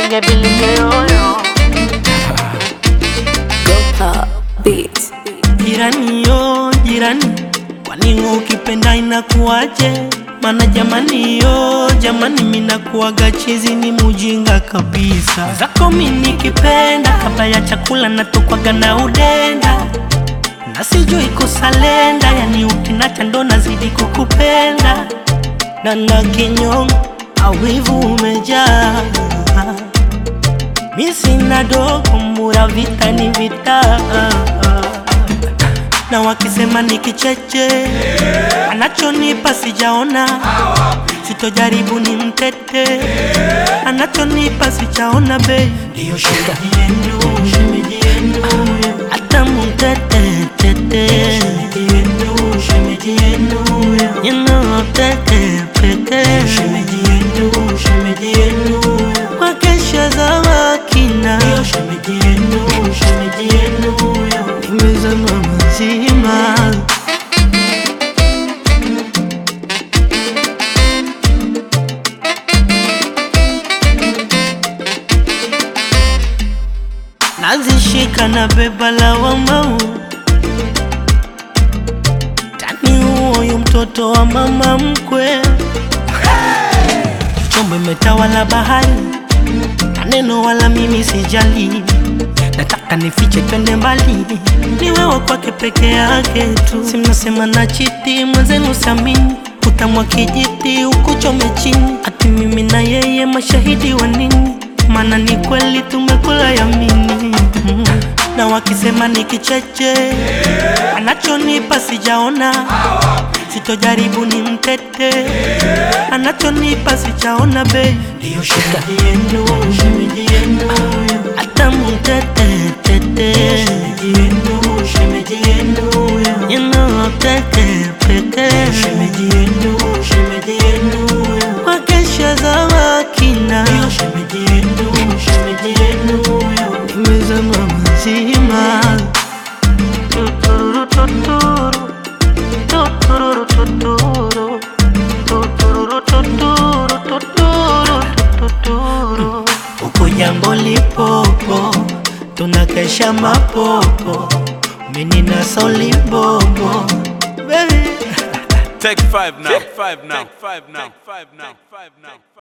bilinge bilinge yoyo Gopa Beats. Jirani yo jirani, kwani ukipenda inakuwaje? Mana jamani yo jamani, minakuwaga chizi ni mujinga kabisa. Zako mi nikipenda, kabla ya chakula natokwaga na udenda na sijui kusalenda, yani ukinacha ndo nazidi kukupenda na na kinyongo awivu umejaa mi sina dogo mura vita ni vita na wakisema ni kicheche anachonipa sijaona sitojaribu ni mtete anachonipa sijaona be ndiyo shemeji yenu shemeji yenu hata mtete tete shemeji yenu shemeji yenu you know tete pete shemeji yenu shemeji yenu wakesha za wakina ndiyo shemeji yenu shemeji yenu nimezama mazima nazishika na beba la wamau tani huoyu mtoto wa mama mkwe chombo imetawala bahari maneno wala mimi sijali nataka nifiche twende mbali ni wewe kwake peke yake tu simnasema na chiti mwenzenu samini utamwa kijiti ukuchome chini ati mimi na yeye mashahidi wa nini maana ni kweli tumekula yamini mm. na wakisema ni kicheche anachonipa sijaona sitojaribu ni mtete anachonipa sijaona be ndiyo shemeji yenu shemeji yenu hata mtete tete shemeji yenu shemeji yenu you know tete pete shemeji yenu shemeji yenu wakesha za wakina ndiyo shemeji yenu shemeji yenu nimezama mazima tuturu tuturu tuturu tuturu tuturu tuturu tuturu tuturu huko jambo lipopo tunakesha mapopo mini na solibobo baby Take five now. Take five now. Take five now. Take five now. Take five now.